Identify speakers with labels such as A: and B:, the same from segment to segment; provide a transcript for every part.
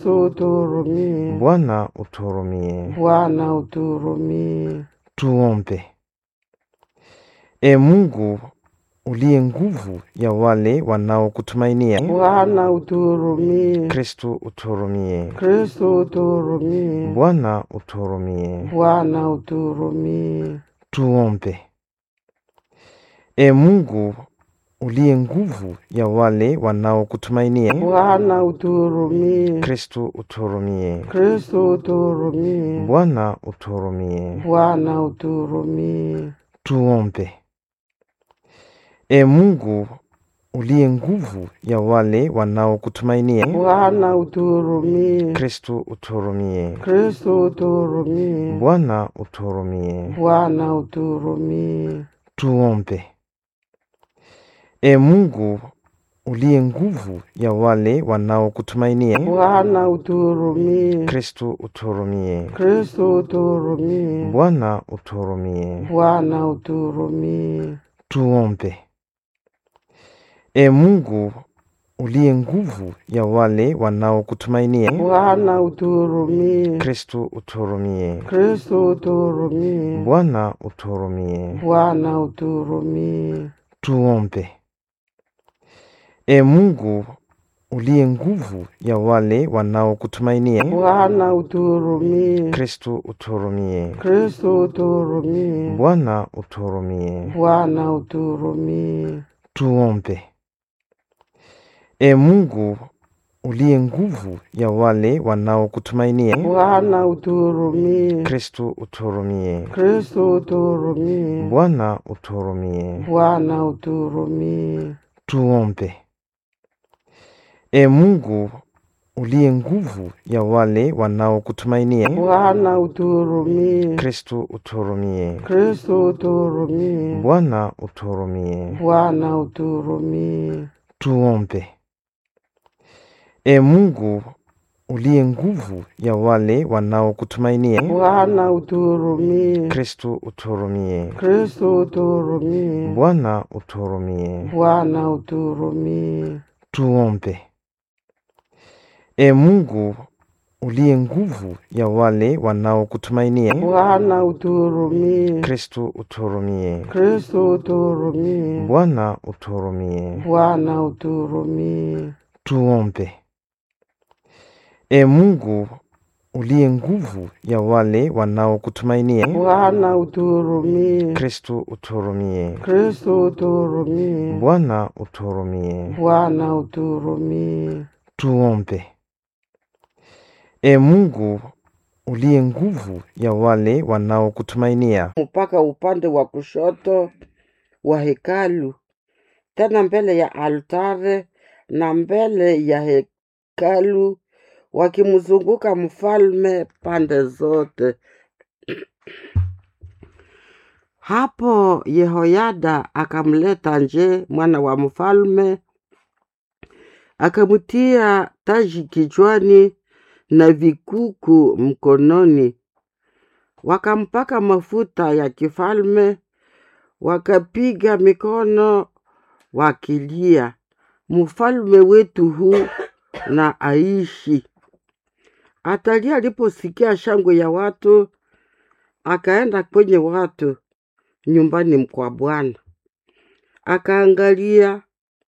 A: uturumie.
B: Bwana uturumie.
A: Bwana uturumie.
B: Tuombe. E Mungu uliye nguvu ya wale wanaokutumainia,
A: Bwana uturumie.
B: Kristo uturumie.
A: Kristo uturumie.
B: Bwana uturumie.
A: Bwana uturumie.
B: Tuombe. E Mungu uliye nguvu ya wale wanaokutumainia,
A: Bwana uturumie.
B: Kristo uturumie.
A: Kristo uturumie.
B: Bwana uturumie.
A: Bwana uturumie.
B: Tuombe. E Mungu uliye nguvu ya wale wanaokutumainia,
A: Bwana uturumie.
B: Kristo uturumie.
A: Kristo uturumie.
B: Bwana uturumie.
A: Bwana uturumie.
B: Tuombe. E Mungu uliye nguvu ya wale wanaokutumainia,
A: Bwana uturumie.
B: Kristo uturumie.
A: Kristo uturumie.
B: Bwana uturumie.
A: Bwana uturumie.
B: Tuombe. E Mungu uliye nguvu ya wale wanaokutumainia,
A: Bwana uturumie.
B: Kristo uturumie.
A: Kristo uturumie.
B: Bwana uturumie.
A: Bwana uturumie.
B: Tuombe. E Mungu uliye nguvu ya wale wanaokutumainia,
A: Bwana uturumie.
B: Kristo uturumie.
A: Kristo uturumie.
B: Bwana uturumie.
A: Bwana uturumie.
B: Tuombe. E Mungu uliye nguvu ya wale wanaokutumainia,
A: Bwana uturumie.
B: Kristo uturumie.
A: Kristo uturumie.
B: Bwana uturumie.
A: Bwana uturumie.
B: Tuombe. E Mungu uliye nguvu ya wale wanaokutumainia,
A: Bwana uturumie.
B: Kristo uturumie.
A: Kristo uturumie.
B: Bwana uturumie.
A: Bwana uturumie.
B: Tuombe. E Mungu uliye nguvu ya wale wanaokutumainia,
A: Bwana uturumie.
B: Kristo uturumie.
A: Kristo uturumie.
B: Bwana uturumie.
A: Bwana uturumie.
B: Tuombe. E Mungu uliye nguvu ya wale wanaokutumainia,
A: Bwana uturumie.
B: Kristo uturumie.
A: Kristo uturumie.
B: Bwana uturumie.
A: Bwana uturumie.
B: Tuombe. E Mungu uliye nguvu ya wale wanaokutumainia,
A: Bwana uturumie.
B: Kristo uturumie.
A: Kristo uturumie.
B: Bwana uturumie.
A: Bwana uturumie.
B: Tuombe. E Mungu uliye nguvu ya wale wanaokutumainia,
A: mpaka upande wa kushoto wa hekalu, tena mbele ya altare na mbele ya hekalu, wakimzunguka mfalme pande zote. Hapo Yehoyada akamleta nje mwana wa mfalme, akamtia taji kichwani na vikuku mkononi, wakampaka mafuta ya kifalme, wakapiga mikono wakilia, mfalme wetu huu na aishi. Atalia aliposikia shangwe ya watu, akaenda kwenye watu nyumbani kwa Bwana, akaangalia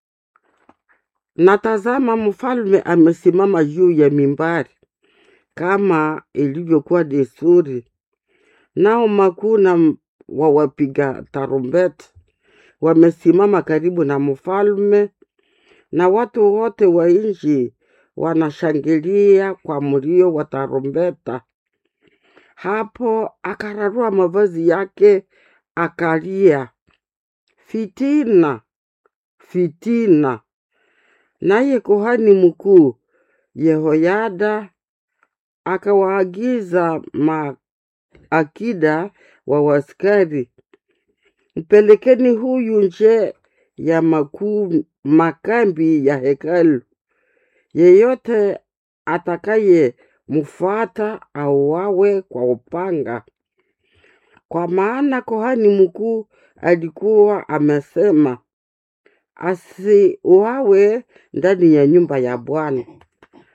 A: na tazama, mfalme amesimama juu ya mimbari kama ilivyokuwa desturi, nao makuu na m- wa wapiga tarumbeta wamesimama karibu na mfalme, na watu wote wa nchi wanashangilia kwa mlio wa tarumbeta. Hapo akararua mavazi yake akalia, fitina, fitina. Naye kuhani mkuu Yehoyada akawaagiza maakida wa waskari, mpelekeni huyu nje ya makuu makambi ya hekalu, yeyote atakaye mfuata auawe kwa upanga. Kwa maana kuhani mkuu alikuwa amesema asiuawe ndani ya nyumba ya Bwana.